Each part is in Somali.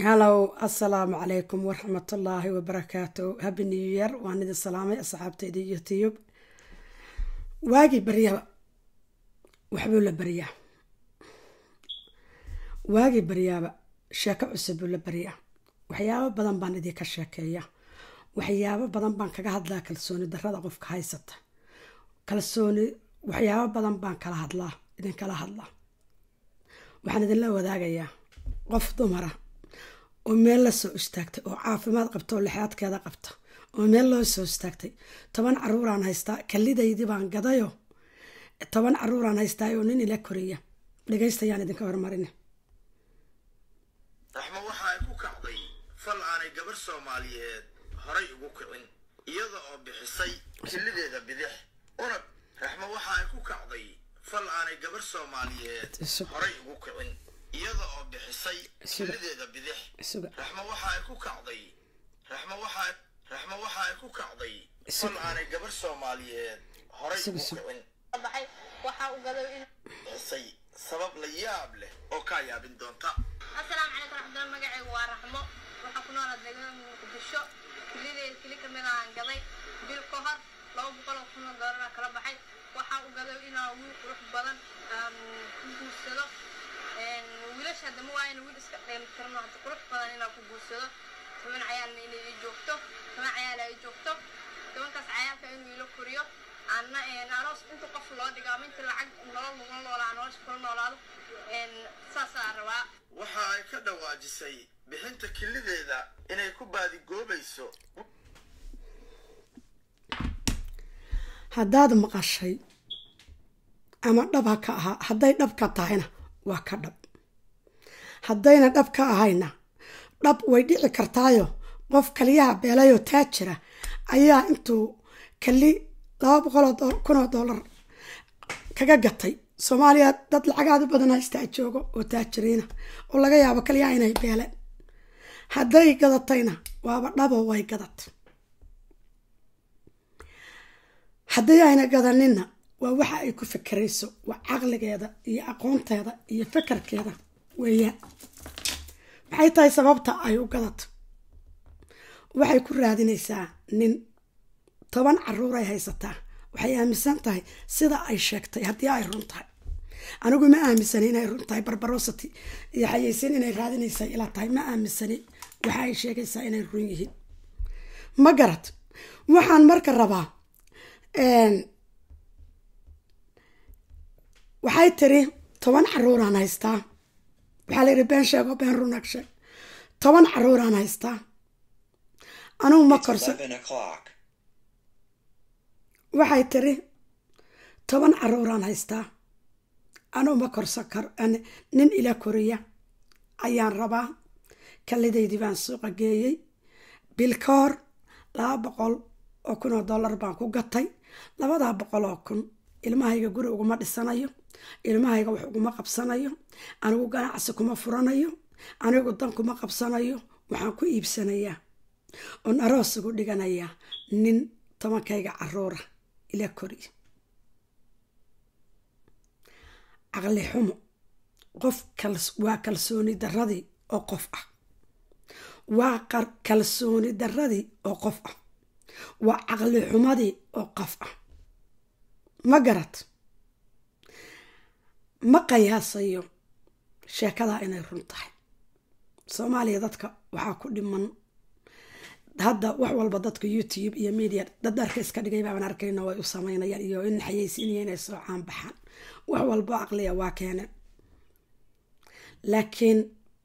hallow assalaamu calaykum waraxmatullaahi wabarakaatu happy new year waan idin salaamay asxaabtayda iyo tiyub waagii baryaba waxbuu la baryaa waagii baryaaba sheeko cusub buu la baryaa waxyaabo badan baan idinka sheekeeya waxyaabo badan baan kaga hadlaa kalsooni darada qofka haysata kalsooni waxyaabo badan baan kala hadlaa idinkala hadlaa waxaan idinla wadaagayaa qof dumara oo meel la soo istaagtay oo caafimaad qabta oo lixaadkeeda qabta oo meel loo soo istaagtay toban caruuraan haystaa kalidaydii baan gadayo toban caruuraan haystaa oo nin ila koriya dhegaystayaan idinka hormarin raxmo waxa ay ku kacday fal aanay gabarh soomaaliyeed horay ugu kicin iyada oo bixisay kilideeda bidix una raxmo waxa ay ku kacday fal aanay gabarh soomaaliyeed horay ugu kicin iyada oo bixisay kilideeda bidix raxmo waxa ay ku kacday raxmo waxa raxmo waxa ay ku kacday fal aanay gabarh soomaaliyeed horay ugu kicin baxay waxa uu gaday in bixisay sabab la yaab leh oo kaa yaabin doonta assalaamu calaykum raxmatullahi magacaygu waa raxmo waxaa ku noolaa deegaanka muqdisho kilideed kili ka mid aan gaday bil ka hor laba boqol oo kun oo doolar kala baxay waxa uu gaday inaa wiil qurux badan ku guursado wiilasha hadda ma waayana wiil iska dheelitirno hadda qurux badan inaa ku guursado toban cayaalna inay ii joogto toban cayaala ii joogto tobankaas cayaalka inuu ila koriyo anna aroos inta qof loo dhigo ama inta lacag nolol lagula noolaa nolosha kula noolaado saasaa rabaa waxa ay ka dhawaajisay bixinta kilideeda inay ku baadigoobayso haddaad maqashay ama dhab ha ka ahaa hadday dhab ka tahayna waa ka dhab haddayna dhab ka ahayna dhab way dhici kartaayo qof kaliyaha beelayoo taajira ayaa intuu kali laba boqoloo kunoo doolar kaga gatay soomaaliya dad lacagaadu badan haystaa joogo oo taajiriina oo laga yaabo kaliyaha inay beeleen hadday gadatayna waaba dhaboo way gadatay hadday ayna gadaninna waa waxa ay ku fekerayso waa caqligeeda iyo aqoonteeda iyo fekerkeeda weeyaan maxay tahay sababta ay u gadato waxay ku raadinaysaa nin toban caruuray haysataa waxay aaminsan tahay sida ay sheegtay haddii ay run tahay anigu ma aaminsani inay run tahay barbarosity iyo xayeysin inay raadinaysa ilaa tahay ma aaminsani waxa ay sheegaysaa inay run yihiin ma garad waxaan marka rabaa waxay tiri toban caruuraan haystaa waxaa layidhi been sheego been runag sheeg toban caruuraan haystaa anugu ma korsan waxay tiri toban caruuraan haystaa anugu ma korsan karo nin ila koriya ayaan rabaa kalidaydii baan suuqa geeyey bil ka hor laba boqol oo kun oo dollar baan ku gatay labadaa boqol oo kun ilmahayga guri uguma dhisanayo ilmahayga wax uguma qabsanayo anigu ganacsi kuma furanayo anigu dan kuma qabsanayo waxaan ku iibsanayaa oon aroos ugu dhiganayaa nin tobankayga caruura ila koriya caqli xumo qof waa kalsooni daradii oo qof ah waa kalsooni daradii oo qof ah waa caqli xumadii oo qof ah ma garad ma qiyaasayo sheekadaa inay run tahay soomaaliya dadka waxaa ku dhiman hadda wax walba dadka youtube iyo media dad dharka iska dhigay baaban arkayno way u sameynayaan iyo in xayeysiinaya inay soo caan baxaan wax walbo aqliya waa keeneen laakiin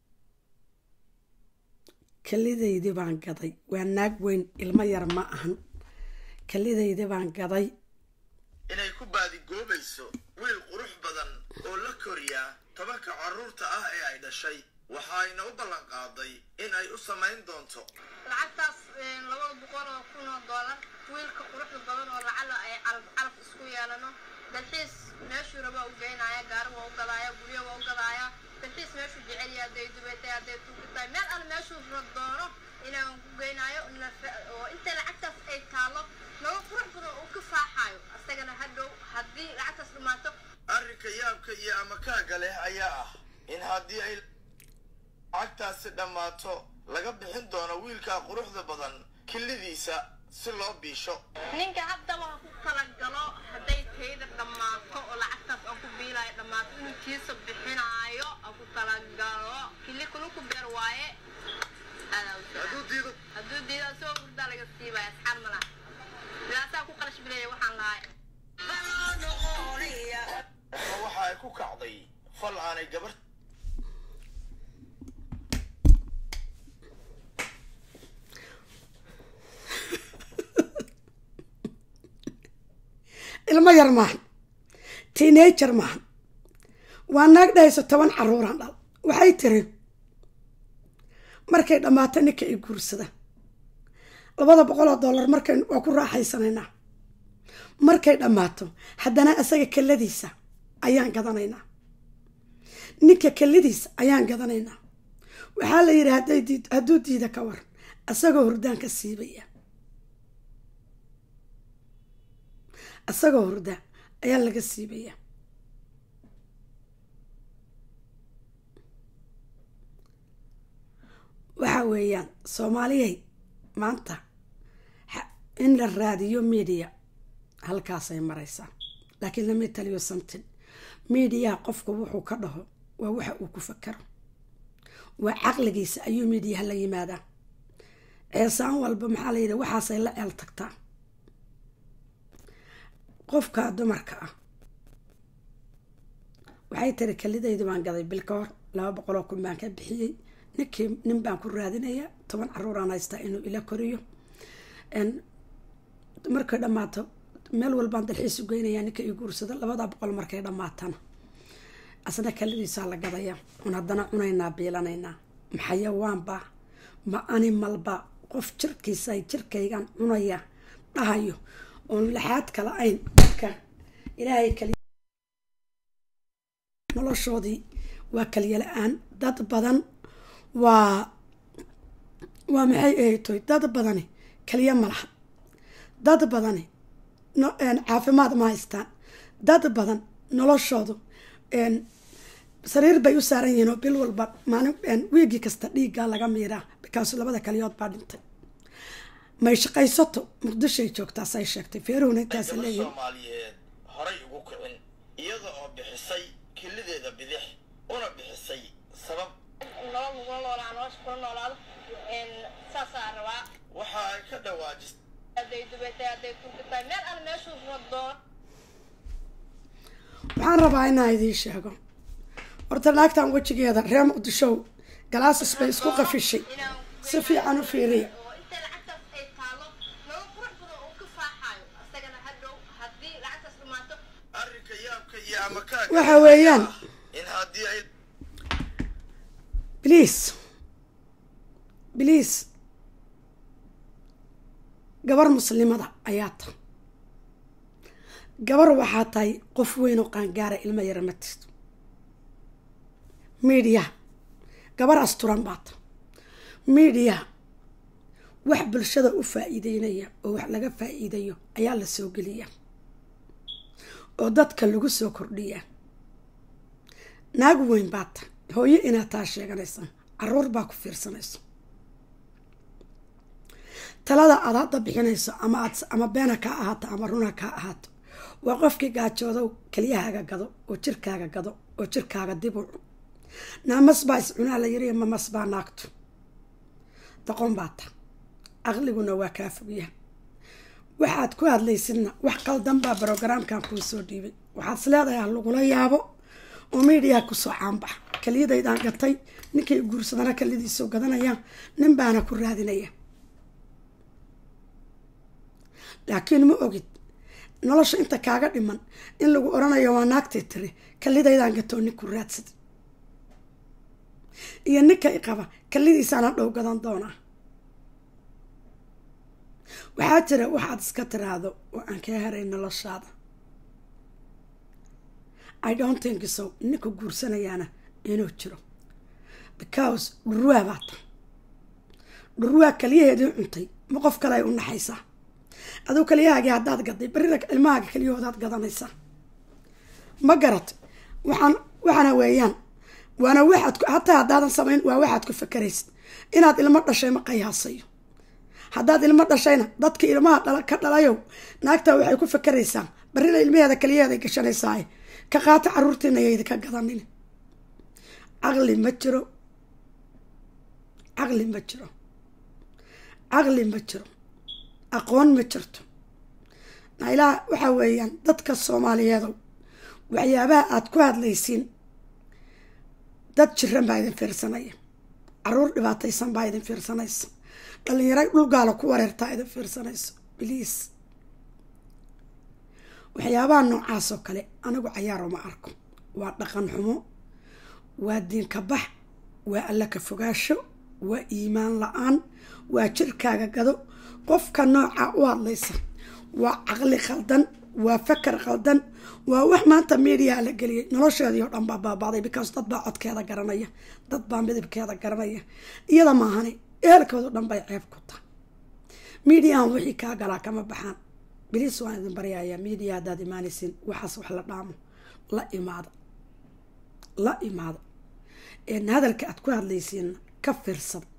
kalidaydii baan gaday waa naag weyn ilmo yar ma ahan kalidaydii baan gaday inay ku baadigoobayso wiil qurux badan oo la koriyaa tobanka caruurta ah ee ay dhashay waxayna u ballan qaaday in ay u samayn doonto lacagtaas labada boqol oo kun oo doolar wiilka quruxda badan oo lacala ay calaf calaf isku yeelano dalxiis meeshuu raba u geynaya gaari waa u gadaaya guryo waa u gadaaya dalxiis meeshuu jecelya hadday dubeetay hadday tuugitahay meel alle meeshuu doono inaan ku geynaayo oo intay lacagtaas ay taalo laba qurux badan uu ka faaxayo asagana hadhow haddii lacagtaas dhumaato arrinka yaabka iyo amakaaga leh ayaa ah in haddii ay lacagtaasi dhammaato laga bixin doono wiilkaa quruxda badan killidiisa si loo biisho ninka haddaba ha ku kala galo hadday tayda dhammaato oo lacagtaas aan ku biilaayo dhammaato inuu kiisa bixinaayo ha ku kala galo kili kulu ku beer waaye Aadaa u jecel. hadduu diido hadduu diidaa soo hurdaa laga siibaya asxaab mala sidaasaa ku qarash bileeya waxaan lahay raxmo waxa ay ku kacday fal aanay gabar ilmo yar maahan teenager maahan waa naag dhahayso toban caruuraan dhal waxay tiri markay dhammaato ninka i guursada labada boqol oo dollar markay waa ku raaxaysanaynaa markay dhammaato haddana asaga kelladiisa ayaan gadanaynaa ninka kelladiisa ayaan gadanaynaa waxaa la yidhi hadday diid hadduu diida ka waran asagoo hurdaan ka siibaya asagoo hurda ayaa laga siibaya waxa weeyaan soomaaliyay maanta ha- in la raadiyo media halkaasay maraysaa laakiin lama taliyo something mediaha qofku wuxuu ka dhaho waa waxa uu ku fakaro waa caqligiisa ayuu mediaha la yimaadaa ceesaan walba maxaa la yidhi waxaasay la eel tagtaa qofka dumarka ah waxay tiri kalidayda baan gaday bil ka hor laba boqoloo kun baan ka bixiyey ninkii nin baan ku raadinayaa toban caruuraan haystaa inuu ila koriyo n markay dhammaato meel walbaan dalxiis u geynayaa ninka ii guursado labada boqol markay dhammaatana asna kalidiisaa la gadayaa un haddana cunaynaa biilanaynaa maxayawaanbaa ma animalba qof jirkiisa jirkaygan cunaya dhahayo oon laxaad kala ayn dadka ilaahay kali noloshoodii waa kaliya la-aan dad badan waa waa maxay ahaytoy dad badani kaliya malaha dad badani no caafimaad ma haystaan dad badan noloshoodu sariir bay u saaran yihiin oo bil walba maalin wiigi kasta dhiiggaa laga miiraa bikaasu labada kaliyood baa dhintay may shaqaysato muqdishoay joogtaasay sheegtay feeruhuna intaas gabar leeyihin soomaaliyeed horay ugu kicin iyada oo bixisay kilideeda bidix una bixisay sabab nolol lagula noolaa nolosha kula noolaado saasaa rabaa waxa ay ka dhawaajisay hadday dubatay hadday turkatay meel alle meeshuu rado waxaan rabaa inaan idiin sheego horta naagtan wejigeeda reer muqdishow galaasis bay isku qafishay si fiican u fiiriya oo inta lacagtaas ay taalo nolol qurux badan uu ka faaxaayo isagana hadhow haddii lacagtaas dhumaato arrinka yaabka iyo amakaaga waxa weeyaan in haddii ay bliis bliis gabar muslimada ayaa ta gabar waxaa tahay qof weyn oo qaangaara ilmo yara ma tirto miidiyaha gabar asturan baa ta miidiyaha wax bulshada u faa-iideynaya oo wax laga faa-iidayo ayaa la soo geliyaa oo dadka lagu soo kordhiyaa naag weyn baa ta hooyo inaad taa sheeganaysa caruur baa ku fiirsanayso talada aad hadda bixinayso ama aad ama beena kaa ahaato ama runa kaa ahaato waa qofkii gaajoodow keliyahaaga gado oo jirkaaga gado oo jirkaaga dib u cun naamas baa is cunaa la yiri mamas baa naagto doqon baa ta aqliguna waa kaa fogyaha waxaad ku hadlaysidna wax qaldan baa brogaraamkan kuu soo dhiibay waxaad is leedahay ha lagula yaabo oo miidiyaha kusoo caanbax keliyadaydaan gatay ninkay guursadana kelidiisoo gadanayaan nin baana ku raadinaya laakiin ma ogid nolosha inta kaaga dhiman in lagu oranayo waa naagtay tiri kalidaydaan gatoo nin ku raadsada iyo ninka i qaba kalidiisaana dhow gadan doonaa waxaa jira waxaad iska tiraahdo oo aan kaa haray noloshaada i don't think so ninka guursanayaana inuu jiro because dhurwaa baa ta dhurwaa kaliyaheedii cuntay ma qof kale ay u naxaysaa aduu kaliyahaagii haddaad gaday berrina ilmahaaga keliyahoodaad gadanaysaa ma garat waxaan waxaana weeyaan waana waxaad hataa haddaadan samayn waa waxaad ku fakaraysid inaad ilmo dhashay ma qayaasayo haddaad ilmo dhashayna dadka ilmaha ka dhalayow naagtaa waxay ku fakaraysaa barrina ilmaheeda kaliyaheeday gashanaysaa ka qaata caruurtiina yaydi ka gadanin caqli ma jiro caqli ma jiro caqli ma jiro aqoon ma jirto nailaa waxaa weeyaan dadka soomaaliyeedow waxyaabaha aada ku hadlaysiin dad jiran baa idin fiirsanaya caruur dhibaataysan baa idin fiirsanaysa dhalinyaro dhulgaala ku wareertaa idin fiirsanayso biliis waxyaabaha noocaas oo kale anigu cayaaro ma arko waa dhaqan xumo waa diinka bax waa alla ka fogaasho waa iimaan la-aan waa jirkaaga gado qofka noocaa u hadlaysa waa caqli khaldan waa fakar khaldan waa wax maanta mediaha la geliyay nolosheedii oo dhan baa baabaaday because dad baa codkeeda garanaya dad baa midabkeeda garanaya iyada maahani ehelkoodo dhan bay ceeb ku tahay mediahan wixii kaa galaa kama baxaan biliis waan idin baryayaa media haddaad imaanaysiin waxaas wax la dhaamo la imaada la imaada hadalka aad ku hadlaysiin ka fiirsada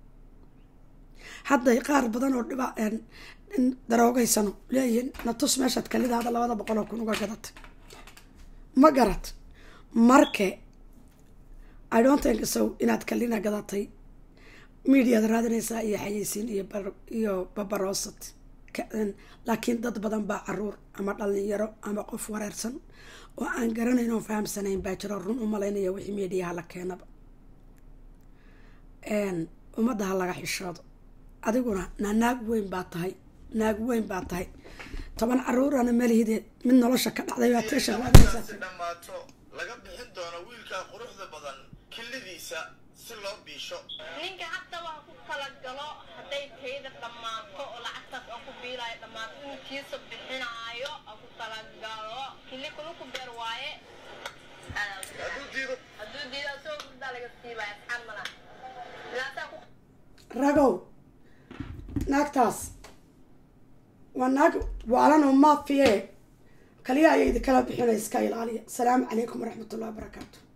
hadday qaar badan oo dhiba daroogaysano leeyihiin natus meeshaad kalidaada labada boqol oo kun uga gadatay ma garat marke i don't think so inaad kalina gadatay mediaad raadinaysaa iyo xayeysiin iyo iyo babaroosad laakiin dad badan baa caruur ama dhalinyaro ama qof wareersan oo aan garanayn oo fahamsanayn baa jiro run u malaynaya wixii mediaha la keenaba ummadda ha laga xishoodo adiguna na naag weyn baa tahay naag weyn baa tahay toban caruurana malihideed mid nolosha ka dhacday baa teesha si dhammaato laga bixin doono wiilkaa quruxda badan killidiisa si loo biisho ninka haddaba ha ku kala galo hadday tayda dhammaato oo lacagtaas aan ku biilaayo dhammaato inuu kiisa bixinaayo ha ku kala galo kili kulu ku beer waaye hadduu diido hadduu diida soo gurdaa laga siibaya asxaan mala ilaasaa ku ragow naagtaas waa naag waalanoo maafiye kaliya ayay idinkala bixinay iska ilaaliya asalaamu calaykum waraxmat ullahi wabarakaatu